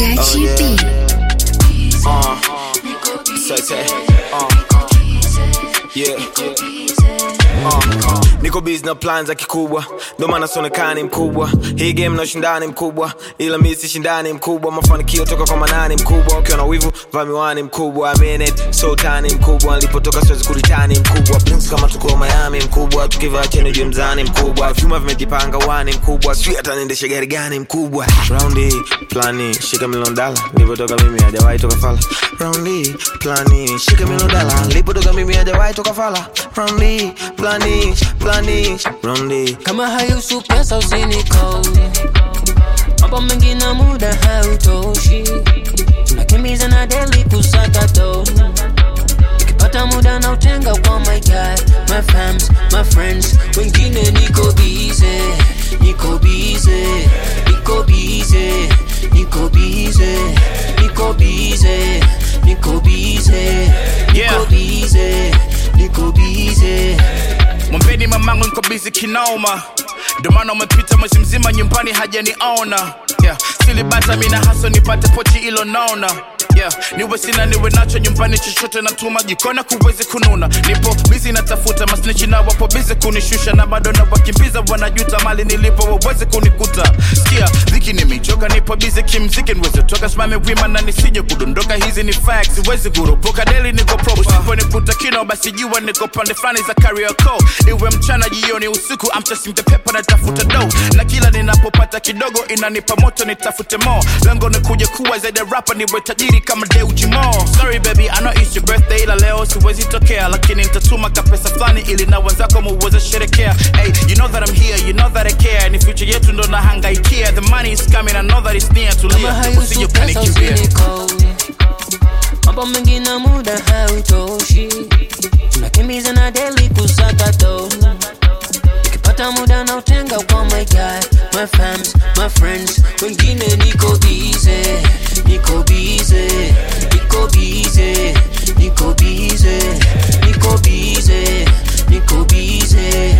Gachi yeah. B. Uh, say, say, uh, yeah. Uh, niko busy na plan za kikubwa ndo maana sionekani mkubwa hii game na ushindani mkubwa ila mi si shindani mkubwa mafanikio toka kwa manani mkubwa ukiwa na wivu vaa miwani mkubwa I mean it, so tani mkubwa nilipotoka siwezi kuritani mkubwa Prince kama tuko Miami mkubwa tukivaa cheni juu mzani mkubwa vyuma vimejipanga wani mkubwa sijui hata niendeshe gari gani mkubwa raundi plani shika milioni dala nilipotoka mimi hajawahi toka fala raundi plani shika milioni dala nilipotoka mimi hajawahi toka fala raundi plani plani raundi kama hayusu pesa usiniko mambo mengi na muda hautoshi tunakimbiza na deli kusaka do ikipata muda na utenga kwa my guy my fams my friends wengine niko bize niko bize niko bize niko bize niko bize niko bize Yeah. niko bize niko bize mwambeni mamangu niko bizi kinoma ndio maana umepita mwezi mzima nyumbani hajaniona yeah. silibata mina haso nipate pochi ilo naona yeah. niwe sina niwe nacho nyumbani chochote natuma jikona kuwezi kununa nipo bizi natafuta masnichi na wapo bizi kunishusha na bado na wakimbiza wanajuta mali nilipo waweze kunikuta sikia dhiki nimechoka nipo bizi kimziki niweze toka simame wima na nisije kudondoka hizi ni facts siwezi kuropoka deli niko proper usiponikuta kino basi jua niko pande fulani za kariako iwe mchana jioni usiku I'm chasing the paper natafuta do na kila ninapopata kidogo inanipa moto nitafute more lengo ni kuja kuwa zaidi ya rapper niwe tajiri kama Deuji Mo sorry baby I know it's your birthday ila leo siwezi tokea lakini nitatuma kapesa fulani ili na wenzako muweze sherekea hey you know that I'm here you know that I care ni future yetu ndo nahangaikia the money is coming I know that it's near kama tulia usije hayusu pesa ukanikimbia usiniko mambo mengi na muda hautoshi tunakimbiza na deli kusaka do ikipata muda na utenga kwa my guy my fams my friends wengine niko bize niko bize niko bize niko bize niko bize niko bize